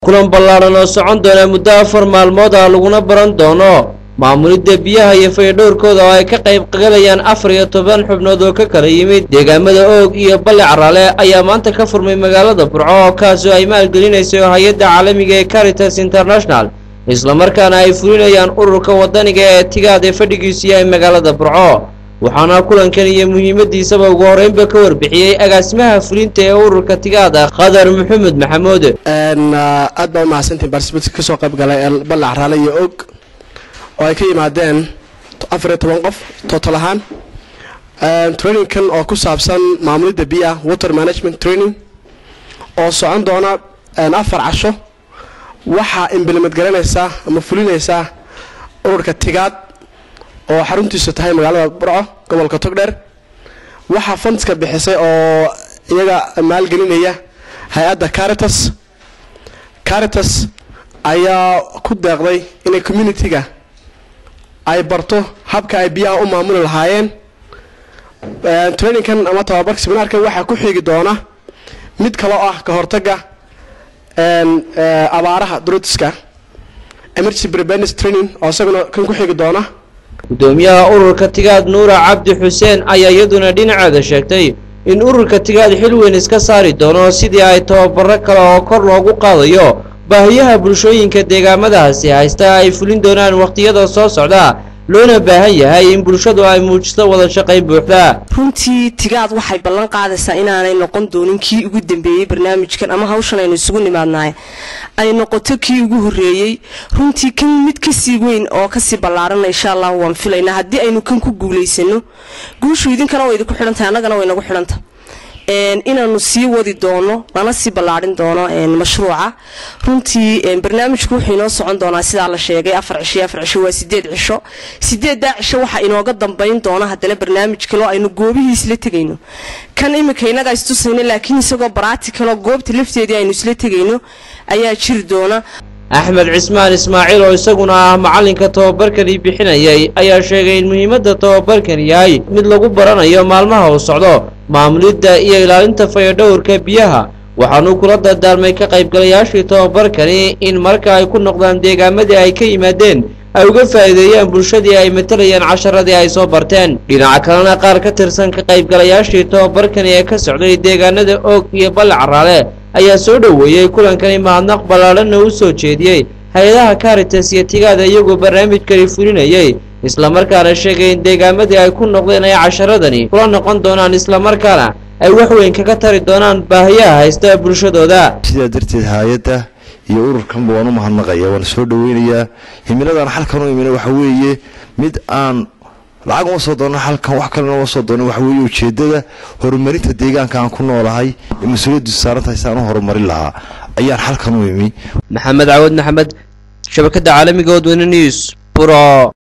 kulan ballaadhan oo socon doona muddo afar maalmood ah laguna baran doono maamulidda biyaha iyo fayadhowrkooda oo ay ka qayb qagalayaan afar iyo toban xubnood oo ka kala yimid deegaamada oog iyo balle carale ayaa maanta ka furmay magaalada burco kaasoo ay maalgelinayso hay-adda caalamiga ee caritas international islamarkaana ay fulinayaan ururka waddaniga ee tigaad ee fadhigiisu yahay magaalada burco waxaana kulankan iyo muhiimadiisaba ugu horreynba ka warbixiyey agaasimaha fulinta ee ururka tigaada khadar maxamed maxamuud aad baa umahadsantiin barsibit kasoo qayb galay ee balle caraale iyo og oo ay ka yimaadeen afar iyo toban qof total ahaan trainingkan oo ku saabsan maamulidda biyaha water management training oo socon doona afar casho waxaa implement garanaysaa ama fulinaysaa ururka tigaad oo xaruntiisu tahay magaalada burco gobolka togdheer waxaa fundska bixisay oo iyaga maalgelinaya hay-adda caritas caritas ayaa ku deeqday inay communitiga ay barto habka ay biyaha u maamuli lahaayeen trainingkan ama tababarka seminaarkan waxaa ku xigi doona mid kale oo ah ka hortaga abaaraha drutiska emergency preparedness training oo isaguna kan ku xigi doona gudoomiyaha ururka tigaad nuura cabdi xuseen ayaa iyaduna dhinaceeda sheegtay in ururka tigaad xil weyn iska saari doono sidii ay tababaro kale oo kor loogu qaadayo baahiyaha bulshooyinka deegaamadaasi haysta ay fulin doonaan wakhtiyada soo socda loona baahan yahay in bulshadu ay muujiso wada shaqayn buuxda runtii tigaad waxay ballan qaadaysaa inaanay noqon doonin kii ugu dambeeyey barnaamijkan ama hawshan aynu isugu nimaadnahay ay noqoto kii ugu horreeyey runtii kan mid kasii weyn oo kasii ballaarana insha allahu waan filaynaa haddii aynu kan ku guulaysano guushu idinkana way idinku xidhantahay annagana way nagu xidhantah inaanu sii wadi doono lana sii ballaadhin doono mashruuca runtii barnaamijku wuxuu inoo socon doonaa sidaa la sheegay afar cisho iyo afar cisho waa sideed cisho sideeddaa cisho waxaa inooga dambayn doona haddana barnaamij kaloo aynu goobihii isla tegayno kan iminka innagaa istusayno laakiin isagoo baraaticaloo goobta lafteedii aynu isla tegayno ayaa jiri doona axmed cismaan ismaaciil oo isaguna ah macallinka tababarkani bixinayay ayaa sheegay in muhiimadda tababarkan yahay mid lagu baranayo maalmaha uu socdo maamulidda iyo ilaalinta fayadhowrka biyaha waxaanuu kula dardaarmay ka qaybgalayaashii tababarkani in marka ay ku noqdaan deegaamadii ay ka yimaadeen ay uga faa'iideeyaan bulshadii ay matalayaan casharadii ay soo barteen dhinaca kalena qaar ka tirsan ka qaybgalayaashii tababarkani ee ka socday deegaanada oog iyo balle caraale ayaa soo dhoweeyey kulankani mahadnaq ballaadhanna u soo jeediyey hay-adaha caritas iyo tigaada iyagoo barnaamijkani fulinayay islamarkaana sheegay in deegaamadii ay ku noqdeen ay casharadani kula noqon doonaan islamarkaana ay wax weyn kaga tari doonaan baahiyaha haysta bulshadooda sidaa darteed hay-adda iyo ururkanba waan u mahadnaqaya waan soo dhoweynayaa himiladaan xalkan u imina waxa weeye mid aan lacag uma soo doona halkan wax kalena uma soo doona waxa weeye ujeeddada horumarinta deegaanka aan ku noolahay ee mas-uuliyaddu saarantahay si aan u horumarin lahaa ayaan xalkan u imi maxamed cawad maxamed shabakadda caalamiga odweyne news buro